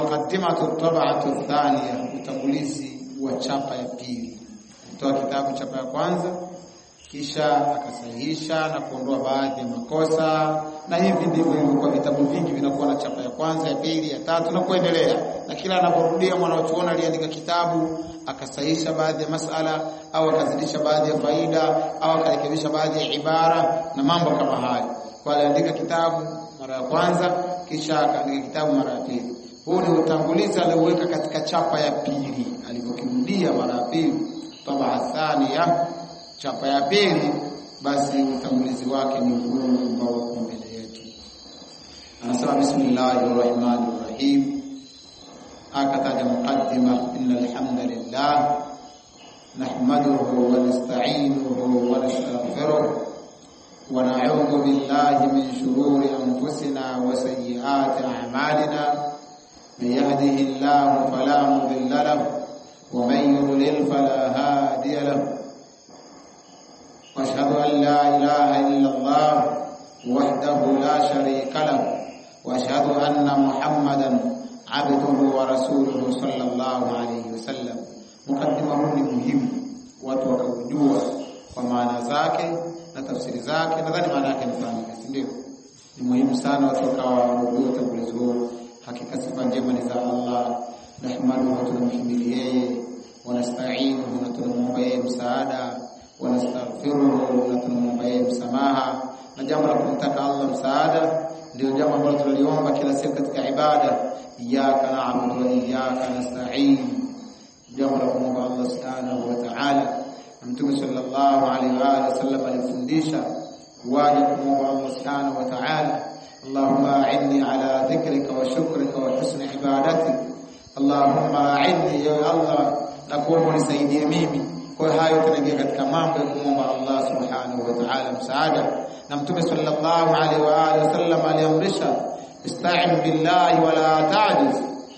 muqaddimatu tab'atu thaniya utangulizi wa chapa ya pili kutoa kitabu chapa ya kwanza kisha akasahihisha na kuondoa baadhi ya makosa na hivi ndivyo ilivyokuwa vitabu vingi vinakuwa na chapa ya kwanza ya pili ya tatu na kuendelea na kila anaporudia mwanachuoni aliandika kitabu akasahihisha baadhi ya masala au akazidisha baadhi ya faida au akarekebisha baadhi ya ibara na mambo kama hayo kwa aliandika kitabu mara ya kwanza kisha akaandika kitabu mara ya pili huu ni utangulizi alioweka katika chapa ya pili alipokirudia mara ya pili tabaa thania chapa ya pili basi utangulizi wake ni huu ambao uko mbele yetu anasema bismillahir rahmanir rahim akataja muqaddima innal hamdalillah nahmaduhu wa nasta'inuhu wa nastaghfiruh wa na'udhu billahi min shururi anfusina wa sayyiati a'malina من يهده الله فلا مضل له ومن يضلل فلا هادي له واشهد ان لا اله الا الله وحده لا شريك له واشهد ان محمدا عبده ورسوله صلى الله عليه وسلم مقدمه ni muhimu watu wakaujua kwa maana zake na tafsiri zake nadhani maana yake nifahamika si ndio ni muhimu sana watu wakawa wanajua utangulizi huo hakika sifa njema ni za Allah nahmaduhu tunamhimidi yeye wanasta'inuhu na tunamwomba yeye msaada wanastaghfiruhu na tunamwomba yeye msamaha na jambo la kumtaka Allah msaada ndio jambo ambalo tunaliomba kila siku katika ibada iyyaka na'budu wa iyyaka nasta'in jambo la kumwomba Allah subhanahu wa ta'ala Mtume sallallahu alaihi wa alihi wasallam alifundisha waje kumwomba Allah subhanahu wa ta'ala اللهم أعني على ذكرك وشكرك وحسن عبادتك اللهم أعني يا الله نقوم nisaidie mimi kwa hayo tunaingia katika mambo ya kumwomba Allah subhanahu wa ta'ala msaada na mtume sallallahu alaihi wa alihi wasallam aliamrisha ista'in billahi wala ta'jiz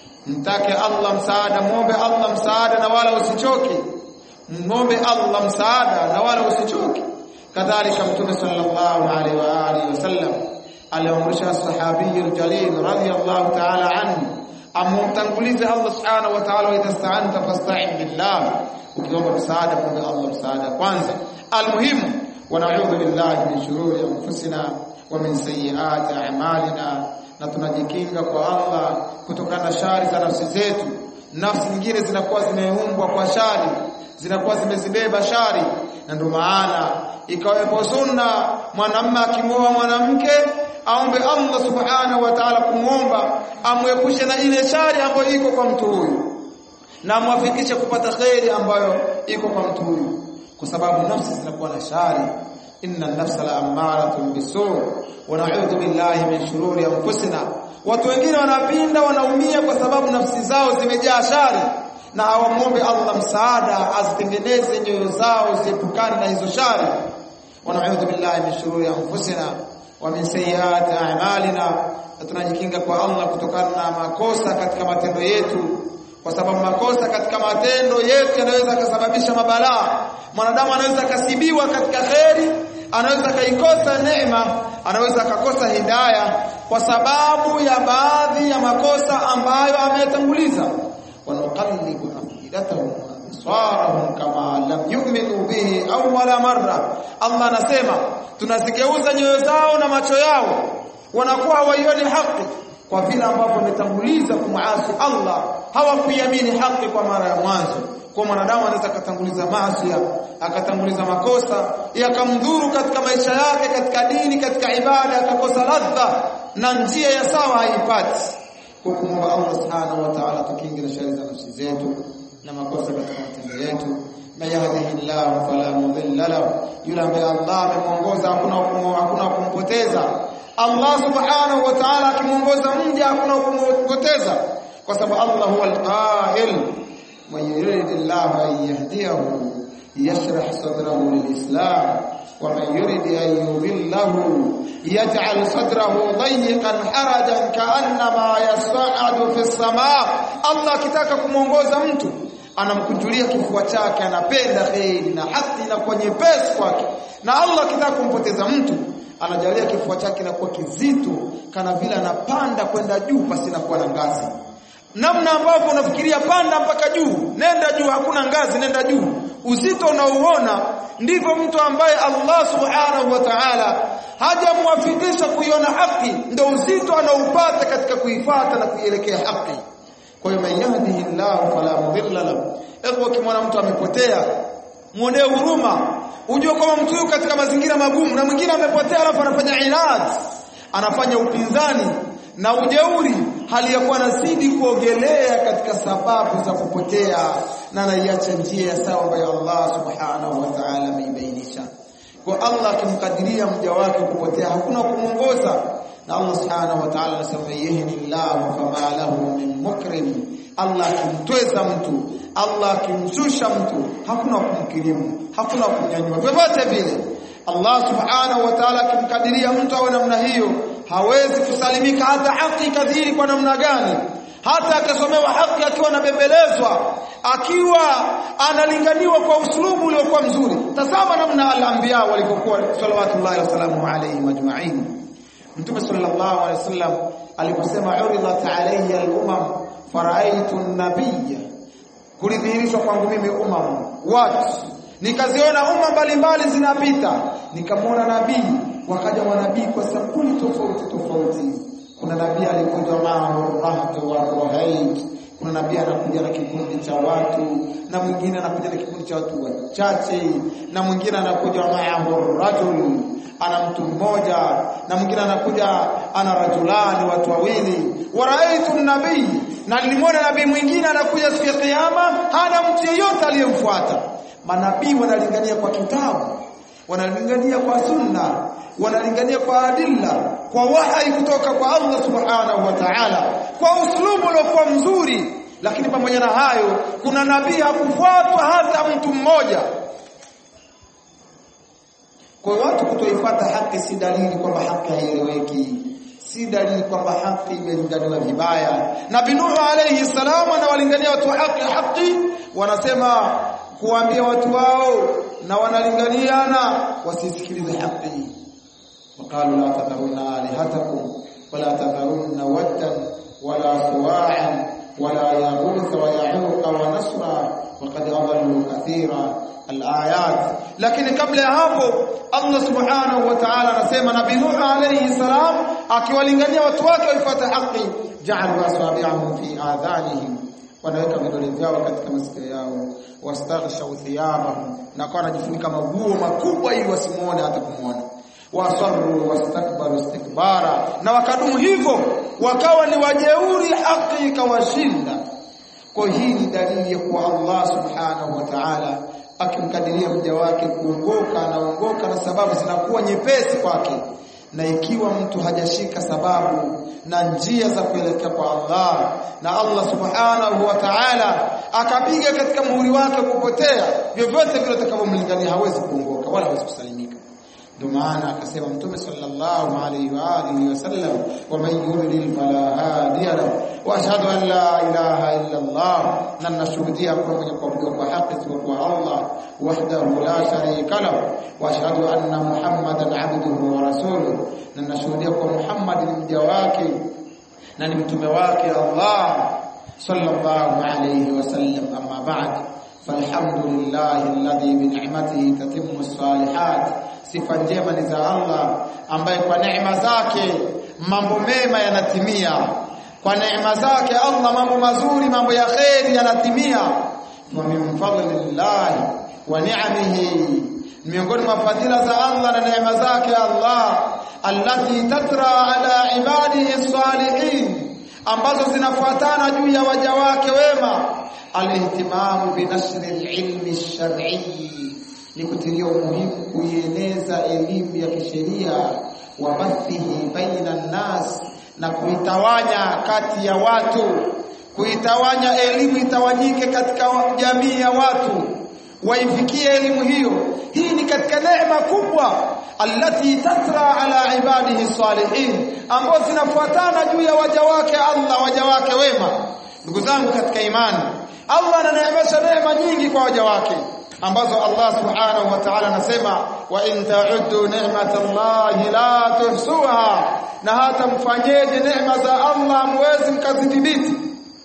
mtake Allah msaada muombe Allah msaada na wala usichoke muombe Allah msaada na wala usichoke kadhalika mtume sallallahu alaihi wa alihi wasallam aliamrisha sahabi aljalil radiyallahu ta'ala anhu amumtangulize Allah subhanahu wa ta'ala wa idha sta'anta fasta'in billah ukiomba msaada muombe Allah msaada kwanza almuhimu wa na'udhu billahi min shururi anfusina wa min sayyiati a'malina na tunajikinga kwa Allah kutokana na shari za nafsi zetu nafsi nyingine zinakuwa zimeumbwa kwa shari zinakuwa zimezibeba shari na ndio maana ikawepo sunna mwanamume akimwoa mwanamke aombe Allah subhanahu wa ta'ala kumwomba amwepushe na ile shari ambayo iko kwa mtu huyu na amwafikishe kupata kheri ambayo iko kwa mtu huyu kwa sababu nafsi zinakuwa na shari inna an-nafsa la ammaratun bisu wa na'udhu billahi min shururi anfusina watu wengine wanapinda wanaumia kwa sababu nafsi zao zimejaa shari na hawamwombe Allah msaada azitengeneze nyoyo zao ziepukane na hizo shari wa na'udhu billahi min shururi anfusina wa min sayyiati a'malina tunajikinga kwa Allah kutokana na makosa katika matendo yetu kwa sababu makosa katika matendo yetu yanaweza kusababisha mabalaa mwanadamu anaweza kasibiwa katika kheri anaweza kaikosa neema anaweza akakosa hidaya kwa sababu ya baadhi ya makosa ambayo ametanguliza wanuqallibu afidatahum absarahum kama lam yu'minu bihi awwala marra Allah anasema tunazigeuza nyoyo zao na macho yao wanakuwa hawaioni haki kwa vile ambavyo wametanguliza kumwasi Allah hawakuiamini haki kwa mara ya mwanzo kwa mwanadamu anaweza akatanguliza maasi akatanguliza makosa yakamdhuru katika maisha yake katika dini katika ibada akakosa ladha na njia ya sawa haipati kwa kumwomba Allah subhanahu wa ta'ala tukinge na shari za nafsi zetu na makosa katika matendo yetu na yahdihillahu fala mudilla lahu yule ambaye Allah amemuongoza hakuna hakuna kumpoteza Allah subhanahu wa ta'ala akimuongoza mja hakuna kumpoteza kwa sababu Allah huwa al-qa'il man yuridillahu an yahdiyahu yashrah sadrahu lilislam wa man yurid an yudhillahu yaj'al sadrahu dayyqan harajan ka'annama yas'adu fi as-samaa Allah akitaka kumuongoza mtu anamkunjulia kifua chake anapenda kheri na haki inakuwa nyepesi kwake na Allah akitaka kumpoteza mtu anajalia kifua chake kinakuwa kizito kana vile anapanda kwenda juu pasi na kuwa na ngazi namna ambavyo unafikiria panda mpaka juu nenda juu hakuna ngazi nenda juu uzito unaouona ndivyo mtu ambaye Allah subhanahu wa ta'ala hajamwafikisha kuiona haki ndio uzito anaupata katika kuifata na kuielekea haki kwa hiyo man yahdihillahu fala mudilla lahu hebu ukimwona mtu amepotea muonee huruma ujue kwamba mtu yuko katika mazingira magumu na mwingine amepotea alafu anafanya inad anafanya upinzani na ujeuri hali ya kuwa anazidi kuogelea katika sababu za kupotea na anaiacha njia ya sawa ambayo Allah subhanahu wa ta'ala ameibainisha kwa Allah akimkadiria mja wake kupotea hakuna kumuongoza na Allah subhanahu wa ta'ala anasema yahdillahu fama lahu min mukrim Allah akimtweza mtu Allah akimshusha mtu hakuna kumkirimu hakuna kumnyanyua vyovyote vile Allah subhanahu wa ta'ala akimkadiria mtu awe namna hiyo hawezi kusalimika hata haki kadhiri kwa namna gani hata akasomewa haki akiwa anabembelezwa akiwa analinganiwa kwa uslubu uliokuwa mzuri tazama namna al-anbiya walivyokuwa salawatullahi wasalamu alayhi majma'in mtume sallallahu alayhi wasallam aliposema uridat alayya al-umam faraitu an-nabiyya kulidhihirishwa kwangu mimi umam watu nikaziona umma mbalimbali zinapita nikamwona nabii wakaja manabii kwa sampuli tofauti tofauti kuna nabii alikuja mao rahtu wa rohait kuna nabii anakuja na kikundi cha watu na mwingine anakuja na kikundi cha watu wachache na mwingine anakuja ma'ahu rajul ana mtu mmoja na mwingine anakuja ana rajulani watu wawili waraitu nabii na nilimwona nabii mwingine anakuja siku ya kiyama hana mtu yeyote aliyemfuata manabii wanalingania kwa kitabu wanalingania kwa sunna wanalingania kwa adilla kwa wahai kutoka kwa Allah subhanahu wa ta'ala kwa uslubu uliokuwa mzuri lakini pamoja na hayo kuna nabii hakufuatwa hata mtu mmoja kwa watu kutoifuata haki si dalili kwamba haki haieleweki si dalili kwamba haki imelinganiwa vibaya nabii Nuhu alayhi salam anawalingania watu wa haki haki wanasema kuambia watu wao na wanalinganiana wasisikilize haki وقالوا لا تذرون آلهتكم ولا تذرون ودا ولا سواعا ولا يغوث ويعوق ونسرا وقد أضلوا كثيرا الآيات لكن قبل hapo Allah subhanahu wa ta'ala anasema nabii Nuh alayhi salam akiwalingania watu wake waifuate haki ja'alu asabi'ahum fi adhanihim wanaweka vidole vyao katika masikio yao wastaghshaw thiyabahum na kwa anajifunika maguo makubwa ili wasimuone hata kumuona wasarru wastakbaru istikbara na wakadumu hivyo wakawa ni wajeuri haki ikawashinda kwa hii ni dalili ya kuwa Allah subhanahu wa ta'ala akimkadiria mja wake kuongoka anaongoka na sababu zinakuwa nyepesi kwake na ikiwa mtu hajashika sababu na njia za kuelekea kwa Allah na Allah subhanahu wa ta'ala akapiga katika muhuri wake kupotea vyovyote vile atakavyomlingania hawezi kuongoka wala hawezi kusalimika ndio maana akasema mtume sallallahu alayhi wa alihi wasallam wa man yudlil fala hadiya lahu wa ashhadu an la ilaha illa Allah na nashuhudia kwa mwenye kuabudiwa kwa haki isipokuwa Allah wahdahu la sharika lahu wa ashhadu anna muhammadan abduhu wa rasuluhu na nashuhudia kwa Muhammad ni mja wake na ni mtume wake Allah sallallahu alayhi wasallam amma ba'd فالحمد لله الذي بنعمته تتم الصالحات sifa njema ni za Allah ambaye kwa neema zake mambo mema yanatimia kwa neema zake Allah mambo mazuri mambo ya kheri yanatimia wa min fadlillah wa ni'amihi miongoni mwa fadhila za Allah na neema zake Allah allati tatra ala ibadihi salihin ambazo zinafuatana juu ya waja wake wema alihtimamu binashri alilmi alshar'i ni kutilia umuhimu kuieneza elimu ya kisheria wa bathihi baina nas na kuitawanya kati ya watu kuitawanya elimu itawanyike katika jamii ya watu waifikie elimu hiyo hii ni katika neema kubwa allati tatra ala ibadihi salihin ambazo zinafuatana juu ya waja wake Allah waja wake wema ndugu zangu katika imani Allah ananeemesha neema nyingi kwa waja wake ambazo Allah subhanahu wa ta'ala anasema wa in ta'uddu ni'matallahi la tuhsuha na hata mfanyeje neema za Allah mwezi mkazidhibiti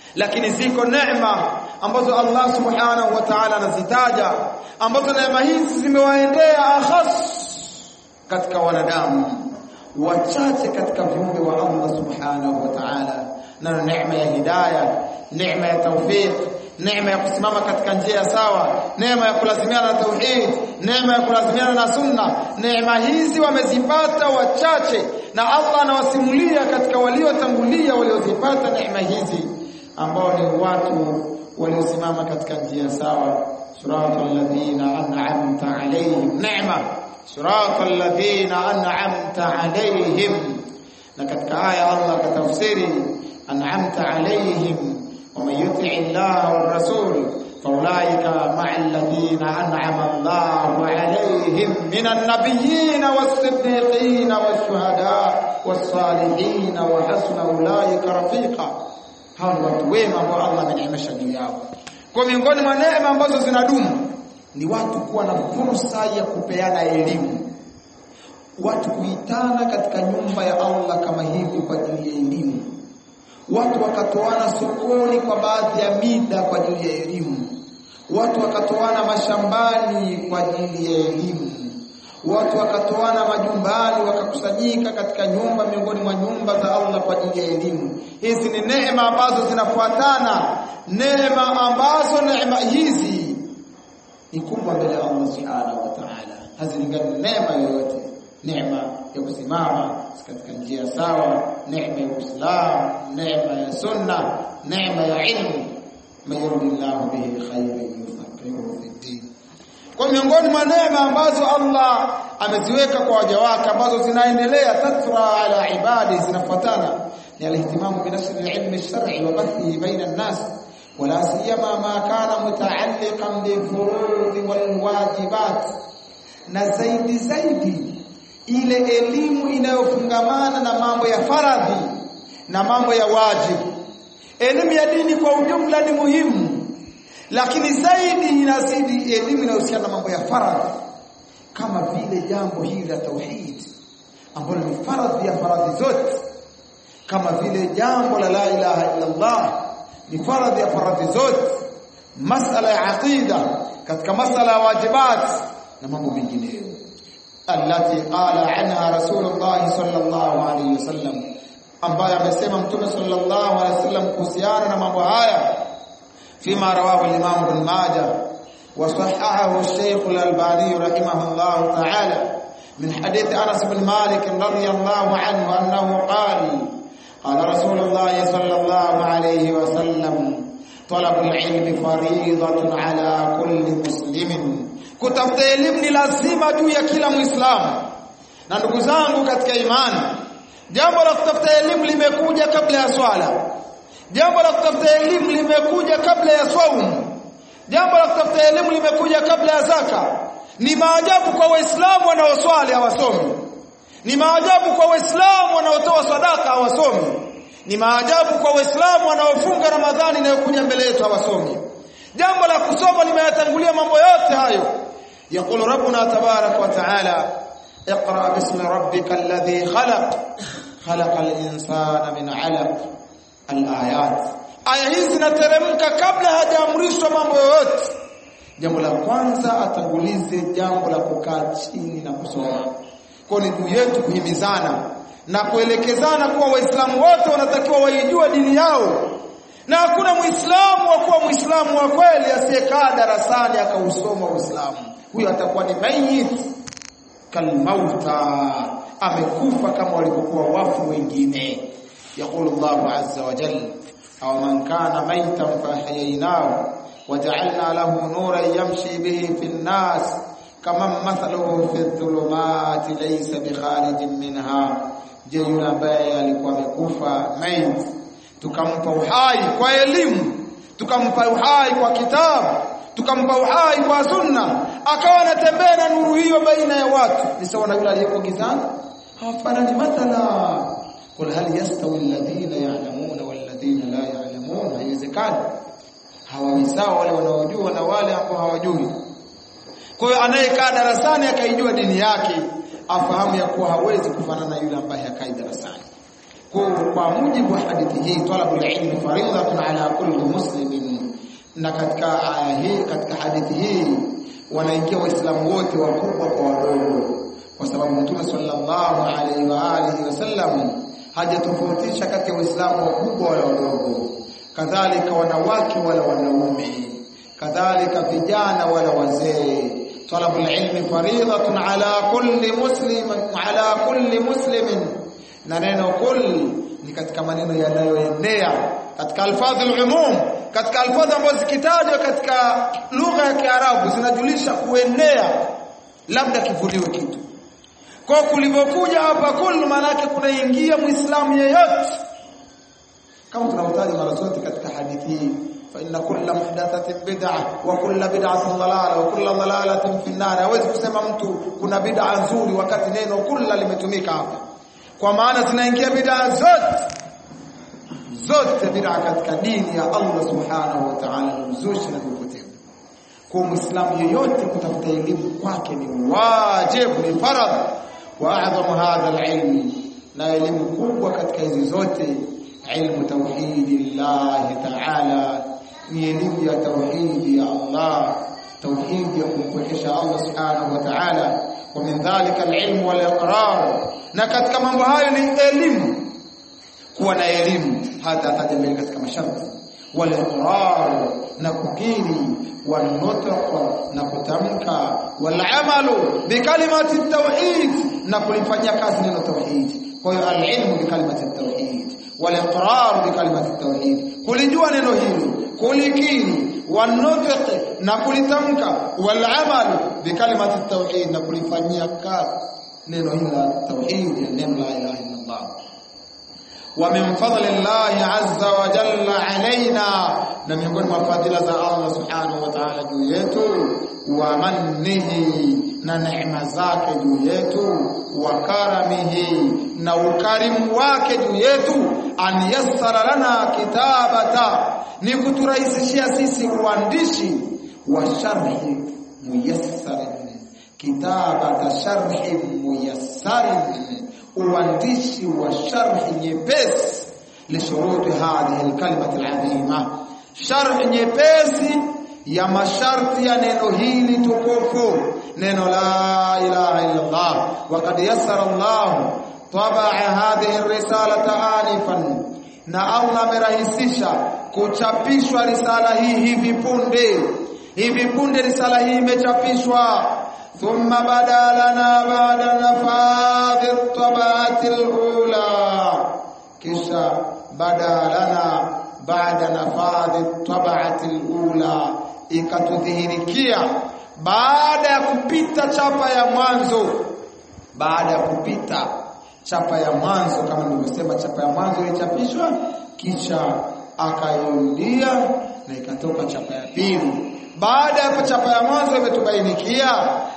lakini ziko neema ambazo Allah subhanahu wa ta'ala anazitaja ambazo neema hizi zimewaendea akhas katika wanadamu wachache katika viumbe wa Allah subhanahu wa ta'ala na neema ya hidayah neema ya tawfiq neema ya kusimama katika njia sawa neema ya kulazimiana na tauhid neema ya kulazimiana na sunna neema hizi wamezipata wachache na Allah anawasimulia katika waliotangulia waliozipata neema hizi ambao ni watu waliosimama katika njia sawa siratal ladhina an'amta alayhim neema siratal ladhina an'amta alayhim na katika aya Allah akatafsiri an'amta alayhim ومن يطع الله والرسول فاولئك مع الذين انعم الله عليهم من النبيين والصديقين والشهداء والصالحين وحسن اولئك رفيقا hao ni watu wema ambao Allah ameneemesha juu yao kwa miongoni mwa neema ambazo zinadumu ni watu kuwa na fursa ya kupeana elimu watu kuitana katika nyumba ya Allah kama hivi kwa ajili ya elimu watu wakatoana sokoni kwa baadhi ya mida kwa ajili ya elimu watu wakatoana mashambani kwa ajili ya elimu watu wakatoana majumbani wakakusanyika katika nyumba miongoni mwa nyumba za Allah kwa ajili ya elimu hizi ni neema ambazo zinafuatana neema ambazo neema hizi ni kubwa mbele ya Allah subhanahu wa ta'ala hazilingani neema yoyote neema ya kusimama katika njia sawa neema ya Uislamu neema ya sunna neema ya ilmu mayuridillahu bihi khairan yufaqihuhu fi din kwa miongoni mwa neema ambazo Allah ameziweka kwa waja wake ambazo zinaendelea tatra ala ibadi zinafuatana ni alihtimamu bi nashr alilm alshar'i wa bathihi baina an-nas wala siyama ma kana mutaalliqan bi furud wal wajibat na zaidi zaidi ile elimu inayofungamana na mambo ya faradhi na mambo ya wajibu elimu ya dini kwa ujumla ni muhimu lakini zaidi inazidi elimu inayohusiana na mambo ya faradhi kama vile jambo hili la tauhid ambalo ni faradhi ya faradhi zote kama vile jambo la la ilaha illa Allah ni faradhi ya faradhi zote masala ya aqida katika masala ya wajibat na mambo mengineyo التي قال عنها رسول الله صلى الله عليه وسلم ambaye amesema mtume sallallahu alaihi wasallam kuhusiana na mambo haya fima rawahu al-Imam Ibn Majah wa sahahahu al-Sheikh al-Albani rahimahullah ta'ala min hadith Anas bin Malik radiyallahu anhu annahu qala qala Rasulullah sallallahu alaihi wasallam طلب العلم فريضة على كل مسلم kutafuta elimu ni lazima juu ya kila muislamu na ndugu zangu katika imani jambo la kutafuta elimu limekuja kabla ya swala jambo la kutafuta elimu limekuja kabla ya saumu jambo la kutafuta elimu limekuja kabla ya zaka ni maajabu kwa waislamu wanaoswali hawasomi ni maajabu kwa waislamu wanaotoa sadaka hawasomi ni maajabu kwa waislamu wanaofunga ramadhani inayokuja mbele yetu hawasomi jambo la kusoma limeyatangulia mambo yote hayo يقول ربنا تبارك وتعالى اقرأ باسم ربك الذي خلق خلق الإنسان من علق الآيات aya hizi zinateremka kabla hajaamrishwa mambo yoyote jambo la kwanza atangulize jambo la kukaa chini na kusoma kwa ni juu yetu kuhimizana na kuelekezana kuwa waislamu wote wanatakiwa waijue dini yao na hakuna muislamu wa kuwa muislamu wa kweli asiyekaa darasani akausoma uislamu huyo atakuwa ni mayit kalmauta amekufa kama walivyokuwa wafu wengine yaqulu Allahu azza wa jalla aw man kana maytan fahyaynahu waja'alna lahu nuran yamshi bihi fi an-nas kama mathaluhu fi dhulumati laysa bikharijin minha je yule ambaye alikuwa amekufa mayit tukampa uhai kwa elimu tukampa uhai kwa kitabu tukampa uhai kwa sunna akawa anatembea na nuru hiyo baina ya watu ni sawa na yule aliyeko gizani hawafanani mathala qul hal yastawi alladhina ya'lamuna wal ladhina la ya'lamun haiwezekani hawawi sawa wale wanaojua na wale ambao hawajui kwa hiyo anayekaa darasani akaijua dini yake afahamu ya kuwa hawezi kufanana na yule ambaye hakai darasani kwa mujibu wa hadithi hii talabul ilmi faridhatun ala kulli muslimin na katika aya hii katika hadithi hii wanaingia waislamu wote wakubwa kwa wadogo kwa sababu mtume sallallahu alaihi wa alihi wasallam hajatofautisha kati ya waislamu wakubwa wala wadogo kadhalika wanawake wala wanaume kadhalika vijana wala wazee talabul ilmi faridhatun ala kulli muslim ala kulli muslimin na neno kull ni katika maneno yanayoenea katika alfadhul umum katika alfadhi ambazo zikitajwa katika lugha ya Kiarabu zinajulisha kuenea labda kivuliwe kitu kwa kulivyokuja hapa kullu maana yake kunaingia muislamu yeyote kama tunavyotaja mara zote katika hadithi hii fa inna kulla muhdathatin bid'ah wa kulla bid'atin dalala wa kulla dalalatin fi an-nar hawezi kusema mtu kuna bid'a nzuri wakati neno kulla limetumika hapa kwa maana zinaingia bid'a zote zote bid'a katika dini ya Allah subhanahu wa ta'ala ni uzushi na upotevu kwa muislamu yeyote kutafuta elimu kwake ni wajibu ni faradhi wa a'zamu hadha al-ilm na elimu kubwa katika hizi zote ilmu tauhidillah ta'ala ni elimu ya tauhidi ya Allah tauhidi ya kumpwekesha Allah subhanahu wa ta'ala wa min dhalika al-ilm wal iqrar na katika mambo hayo ni elimu kuwa na elimu hata ataja mbele katika masharti wal iqrar na kukiri wal nutq na kutamka wal amalu bi kalimati tauhid na kulifanyia kazi neno tauhid kwa hiyo al ilmu bi kalimati tauhid wal iqrar bi kalimati tauhid kulijua neno hili kulikiri wal nutq na kulitamka wal amalu bi kalimati tauhid na kulifanyia kazi neno hili la tauhid neno la ilaha illa Allah ومن فضل الله عز وجل علينا na miongoni mwa fadhila za Allah subhanahu wa ta'ala juu yetu wa mannihi na neema zake juu yetu wa karamihi na ukarimu wake juu yetu an yassara lana kitabata ni kuturahisishia sisi uandishi wa sharhi muyassarin kitabata sharhi muyassarin uandishi wa sharhi nyepesi lishuruti hadhihi alkalimati alazima sharhi nyepesi ya masharti ya neno hili tukufu neno la ilaha illa Allah waqad yassara Allah tabaa hadhihi risalata anifan na Allah amerahisisha kuchapishwa risala hii hivi punde hivi punde risala hii imechapishwa ثم بدا لنا بعد نفاذ الطبعة الأولى كشا بدا لنا بعد نفاذ الطبعة الأولى ikatudhihirikia baada ya kupita chapa ya mwanzo baada ya kupita chapa ya mwanzo kama nilivyosema chapa ya mwanzo ilichapishwa kisha akairudia na ikatoka chapa ya pili baada ya chapa ya mwanzo imetubainikia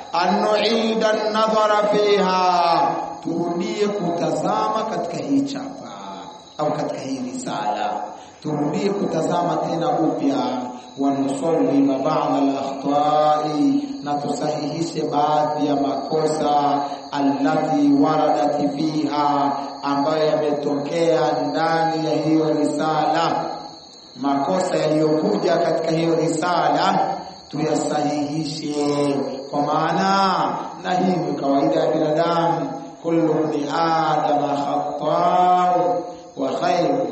anuida an-nadhara fiha turudie kutazama katika hii chapa au katika hii risala turudie kutazama tena upya wanusawiba ba'd al-akhta'i na tusahihishe baadhi ya makosa allati waradat fiha ambayo yametokea ndani ya hiyo risala makosa yaliyokuja katika hiyo risala tuyasahihishe kwa maana na hii ni kawaida ya binadamu kullu ni adama khata'u wa khairu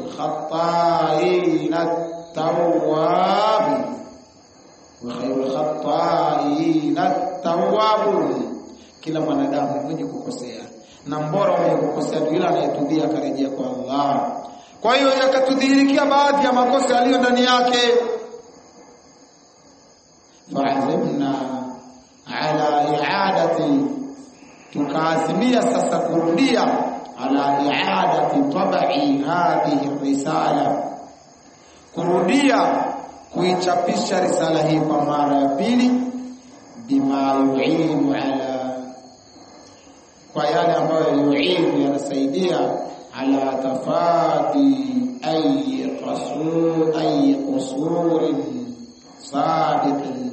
khata'in at-tawwab wa khairu khata'in at-tawwab kila mwanadamu mwenye kukosea na mbora mwenye kukosea yule anayetubia akarejea kwa Allah kwa hiyo yakatudhihirikia baadhi ya makosa yaliyo ndani yake faazimna ala i'adati tukaazimia sasa kurudia ala i'adati tabai hadhihi risala kurudia kuichapisha risala hii kwa mara ya pili bima yu'inu ala kwa yale ambayo yu'inu yanasaidia ala tafadi ay qasur ay qusurin sabiqin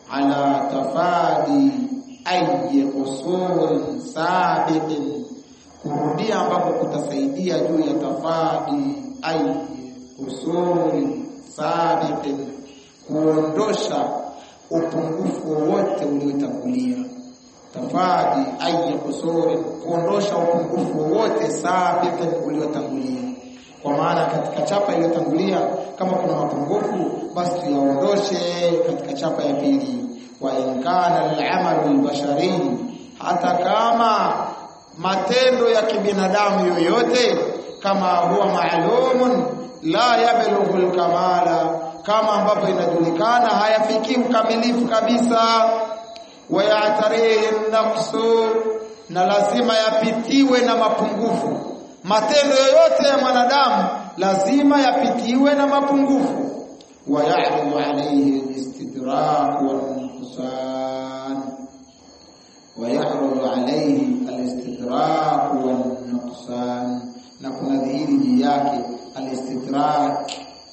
ala tafadi ay qusurin sabiqin kurudia ambapo kutasaidia juu ya tafadi ai usuli sabiqin kuondosha upungufu wowote uliotangulia tafadi ai kusuri kuondosha upungufu wowote sabiqin uliotangulia kwa maana katika chapa iliyotangulia kama kuna mapungufu basi tuyaondoshe katika chapa ya pili wa in kana al-amalu al-bashari hata kama matendo ya kibinadamu yoyote kama huwa maalumun la yablughu al-kamala kama ambapo inajulikana hayafiki ukamilifu kabisa wa ya'tarihi nafsu na lazima yapitiwe na mapungufu matendo yoyote ya mwanadamu lazima yapitiwe na mapungufu wa ya'ridu alayhi al-istidrak wal-nuqsan wa ya'ridu alayhi al-istidrak wal-nuqsan na kuna dhihiri juu yake al-istidrak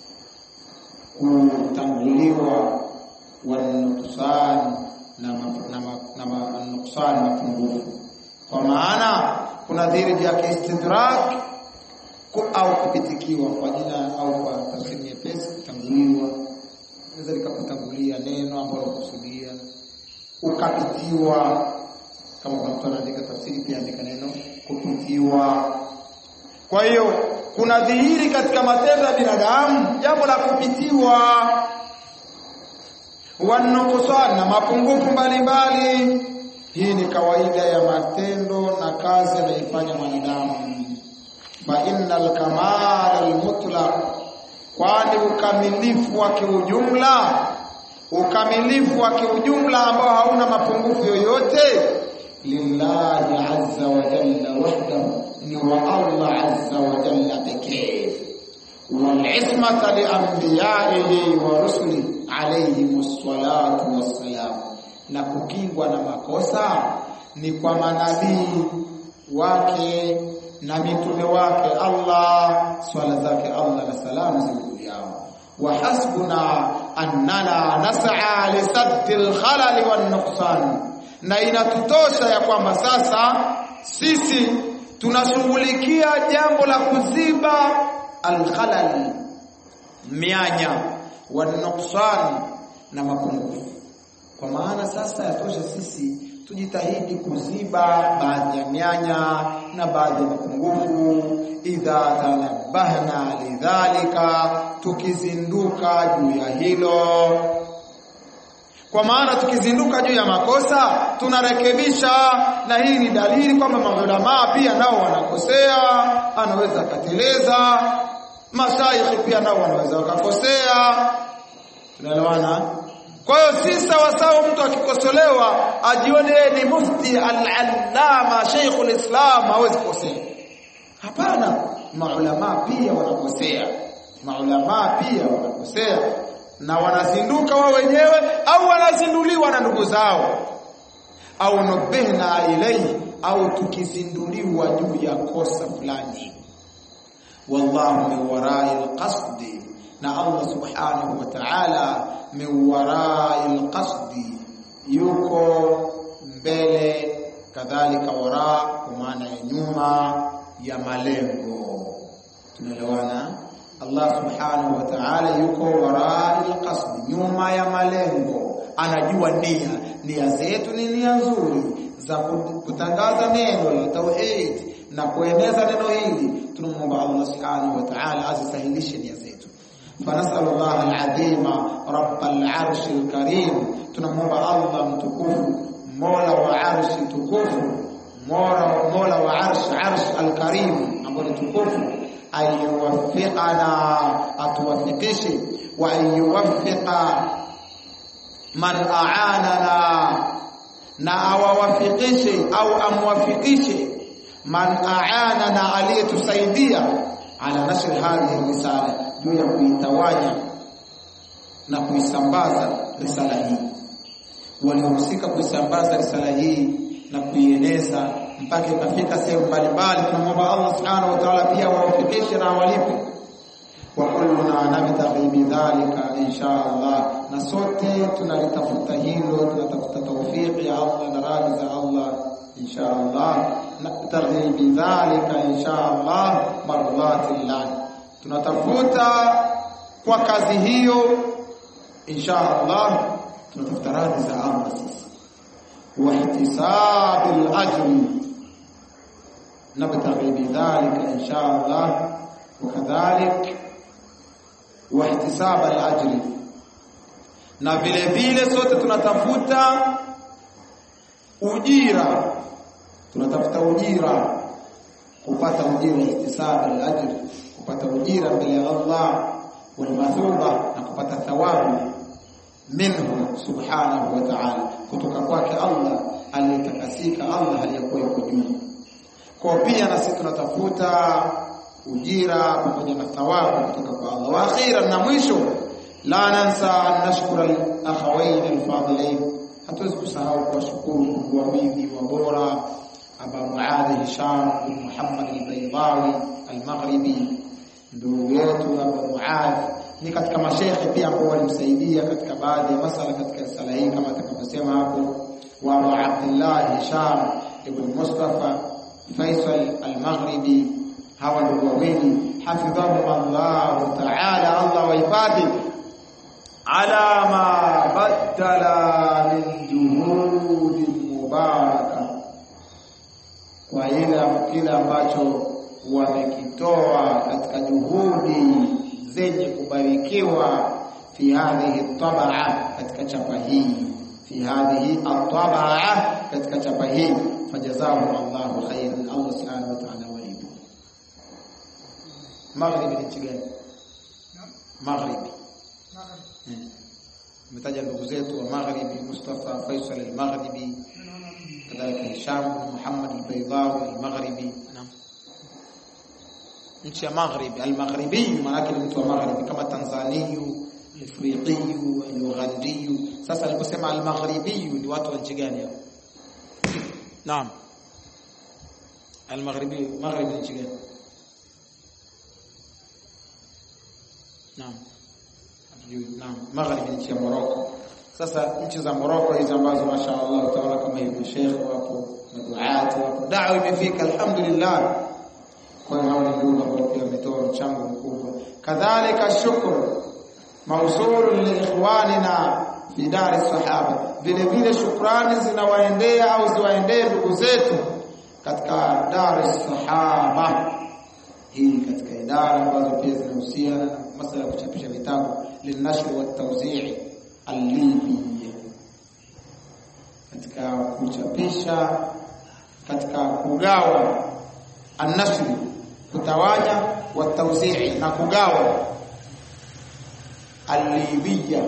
kutanguliwa wal-nuqsan na na nuqsan mapungufu kwa maana kuna dhihiri juu yake istidrak au kupitikiwa kwa jina au kwa tafsiri nyepesi kutanguliwa naweza likakutangulia neno ambalo kusudia ukapitiwa kama kuna mtu anaandika tafsiri pia andika neno kupitiwa kwa hiyo kuna dhihiri katika matendo ya binadamu jambo la kupitiwa wanukusan na mapungufu mbalimbali hii ni kawaida ya matendo na kazi anaifanya mwanadamu fa innal kamal almutlaq kwani ukamilifu wa kiujumla ukamilifu wa kiujumla ambao hauna mapungufu yoyote lillahi azza wa jalla wahdahu ni wa Allah azza wa jalla pekee والعصمة لأنبيائه ورسله عليهم الصلاة والسلام na kukingwa na makosa ni kwa manabii wake na mitume wake Allah swala zake Allah na salamu ziwe yao wa hasbuna annana nas'a li saddi al-khalal wan nuqsan na inatutosha ya kwamba sasa sisi tunashughulikia jambo la kuziba al-khalal mianya wan nuqsan na mapungufu kwa maana sasa yatosha sisi tujitahidi kuziba baadhi ya mianya na baadhi ya mapungufu idha tanabahna lidhalika tukizinduka juu ya hilo kwa maana tukizinduka juu ya makosa tunarekebisha na hii ni dalili kwamba maulamaa pia nao wanakosea anaweza akateleza mashaikhi pia nao wanaweza wakakosea tunaelewana kwa hiyo si sawa sawa mtu akikosolewa ajione ni mufti al-allama Sheikhul Islam hawezi kukosea. Hapana, maulama pia wanakosea. Maulama pia wanakosea na wanazinduka wao wenyewe au wanazinduliwa na ndugu zao au nubihna ilai au tukizinduliwa juu ya kosa fulani. Wallahu min warai al-qasdi na Allah subhanahu wa ta'ala min warai alqasdi yuko mbele kadhalika wara kwa maana ya nyuma ya malengo tunaelewana Allah subhanahu wa ta'ala yuko warai alqasdi nyuma ya malengo anajua nia nia zetu ni nia nzuri za kutangaza neno la tauhid na kueneza neno hili tunamwomba Allah subhanahu wa ta'ala azisahilishe nia zetu فنسأل الله العظيم رب العرش الكريم tunamwomba Allah mtukufu Mola wa arshi tukufu Mola Mola wa arshi arshi alkarim ambaye tukufu ayuwaffiqana atuwafikishe wa ayuwaffiqa man a'anana na awawafikishe au amwafikishe man a'anana aliyetusaidia ala nashr hadhihi risala juu ya kuitawanya na kuisambaza risala hii waliohusika kuisambaza risala hii na kuieneza mpaka ikafika sehemu mbalimbali tunamwomba Allah subhanahu wa ta'ala pia wawafikishe na walipe wa kulluna nabtaghi bidhalika insha Allah na sote tunalitafuta hilo tunatafuta tawfiki ya Allah na radhi za Allah insha Allah nabtaghi bidhalika insha Allah mardatillah tunatafuta kwa kazi hiyo insha Allah tunatafuta radhi za Allah sisi wa ihtisabil ajri nabtaghi bidhalika insha Allah wakadhalik wa ihtisabal ajri na vile vile sote tunatafuta ujira tunatafuta ujira kupata ujira ihtisab al-ajr kupata ujira mbele ya Allah wal mathuba na kupata thawabu minhu subhanahu wa ta'ala kutoka kwake Allah aliyetakasika Allah aliyakuwa yuko juu kwa pia na sisi tunatafuta ujira pamoja na thawabu kutoka kwa Allah wa akhiran na mwisho la nansa an nashkura al-akhawayn al-fadilain hatuwezi kusahau kuwashukuru ndugu wawili wa bora Aba Muadh Hisham bin Muhammad al-Baydawi al-Maghribi ndugu yetu Aba Muadh ni katika mashekhe pia ambao walimsaidia katika baadhi ya masala katika sala hii kama atakavyosema hapo wa Abu Abdullah Hisham ibn Mustafa Faisal al-Maghribi hawa ndugu wawili hafidhahum Allah ta'ala Allah wahifadhi ala ma badala min juhudi mubaraka kwa ile kile ambacho wamekitoa katika juhudi zenye kubarikiwa fi hadhihi tabaa katika chapa hii fi hadhihi at-tabaa katika chapa hii fajazahum Allahu khairan Allah subhanahu wa ta'ala walipo maghribi ni nchi gani maghribi umetaja ndugu zetu wa maghribi Mustafa Faisal al-Maghribi kadhalika Hisham Muhammad al-Baydawi al-Maghribi naam nchi ya maghribi al-maghribi maana yake ni mtu wa maghribi kama Tanzaniyu Afriqiyu Ughandiyu sasa aliposema al-maghribi ni watu wa nchi gani hao naam al-maghribi maghribi nchi gani naam naam magharibi nchi ya Morocco sasa nchi za Morocco hizo ambazo mashaallah utaona kama hivi sheikh wapo maduati wapo dawa imefika alhamdulillah kwa hiyo hao ni ndugu ambao pia wametoa mchango mkubwa kadhalika shukru mawsulu li ikhwanina fi dar sahaba vile vile shukrani zinawaendea au ziwaendee ndugu zetu katika dar sahaba hii katika idara ambazo pia zinahusiana na masuala ya kuchapisha vitabu linashri wa tawzi'i al-libi katika kuchapisha katika kugawa an-nashri kutawanya wa tawzi'i na kugawa al-libiyya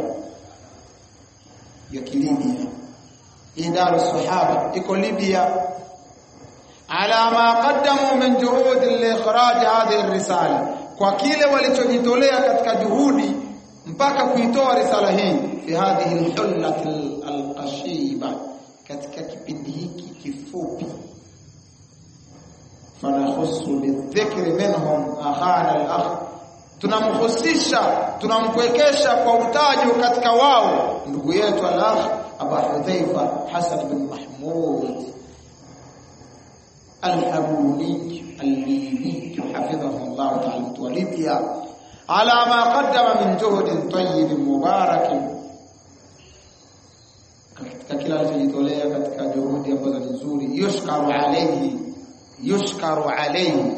ya kilibia idara sahaba iko Libya ala ma qaddamu min juhud li-ikhraj hadhihi ar-risala kwa kile walichojitolea katika juhudi mpaka kuitoa risala hii fi hadhihi al-hullat al-qashiba katika kipindi hiki kifupi fanahusu bidhikri minhum akhana al-akh tunamhusisha tunampwekesha kwa utajo katika wao ndugu yetu al-akh Abu Hudhaifa Hasan bin Mahmud الحبوني الليبي حفظه الله تعالى وليبيا على ما قدم من جهد طيب مبارك katika kila alichojitolea katika juhudi ambazo ni nzuri yushkaru alayhi yushkaru alayhi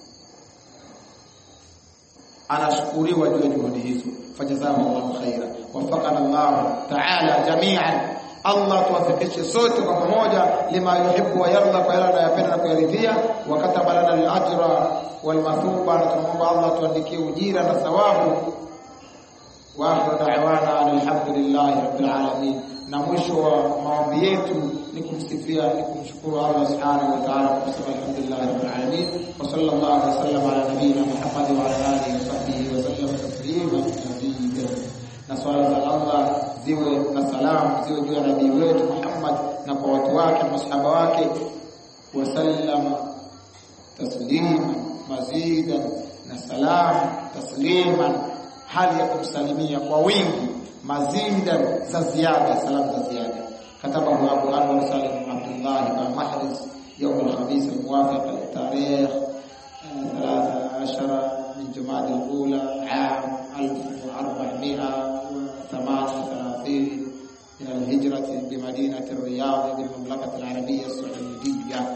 anashukuriwa juu ya juhudi hizo fajazahu Allahu khaira wafaqana Allah ta'ala jami'an Allah tuwafikishe sote kwa pamoja lima yuhibbu wa yarda kwa yale anayopenda na kuyaridhia wa kataba lana al-ajra wal mathuba na tunaomba Allah tuandikie ujira na thawabu wa akhiru da'wana alhamdulillahi rabbil alamin na mwisho wa maombi yetu ni kumsifia ni kumshukuru Allah subhanahu wa ta'ala kwa kusema alhamdulillahi rabbil alamin wa sallallahu alaihi wasallam ala nabiyyina Muhammad wa ala alihi wa sahbihi wa sallam taslima mazida na swala za Allah ziwe na salamu ziwe juu ya nabii wetu Muhammad na kwa watu wake na masahaba wake wasallama taslima mazidan na salamu tasliman hali ya kumsalimia kwa wingi mazidan za ziada salamu za ziada كتبه أبو أنور سالم عبد الله بن محرز يوم الخميس الموافق للتاريخ 13 من جماد الأولى عام 1438 من الهجرة بمدينة الرياض بالمملكة العربية السعودية